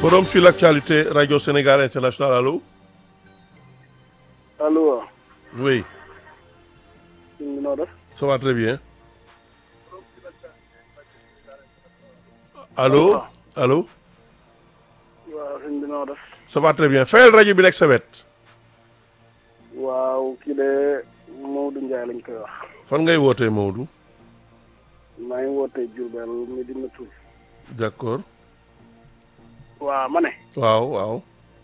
Forum sur l'actualité Radio Sénégal International allo. allo. oui. ñu noo def. ça va très bien. allo allo. waaw sëñ bi noo def. ça va très bien fayal rajo bi nekk sa wet. waaw kii de Maodo Ndiaye lañ koy wax. fan ngay wootee Maodo. maa ngi wootee Diourbel Medina Tour. d'accord. waa ma ne. waaw waaw.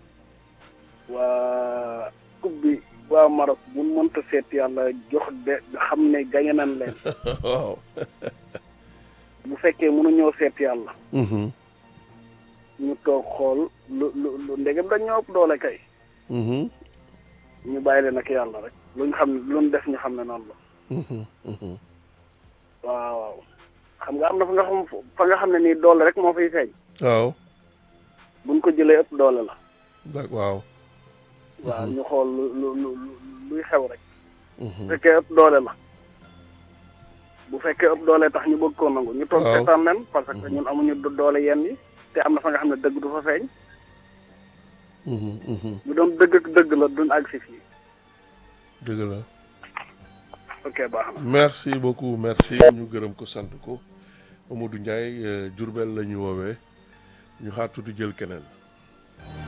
waa coupe bi waa Maroc bu mënta seet yàlla jox de xam ne gañe nañ leen. waaw. bu fekkee mënuñoo seet yàlla. Mhm, ñu toog xool lu lu lu ndegem dañ ñoo ëpp doole kay. mhm, ñu bàyyi leen ak yàlla rek. luñ xam ne luñ def ñu xam ne noonu la. mhm, mhm. waaw waaw xam nga am na fa nga xam fa nga xam ne nii doole rek moo fiy feeñ. waaw. buñ ko jëlee ëpp doole la. d'accord waaw. waaw ñu xool lu lu lu luy xew rek. bu Mhm, fekkee ëpp doole la. bu fekkee ëpp doole tax ñu bëgg koo nangu. ñu toog Waaw. seetaan leen parce que ñun amuñu do- doole yenn yi. te am na fa nga xam ne dëgg du fa feeñ. mhm, mhm. bu doon dëgg ak dëgg la duñ àgg si fii. dëgg la. ok baax na. merci beaucoup merci ñu gërëm ko sant ko Mamadou Ndiaye Diourbel la ñu woowee ñu xaar tuuti jël keneen.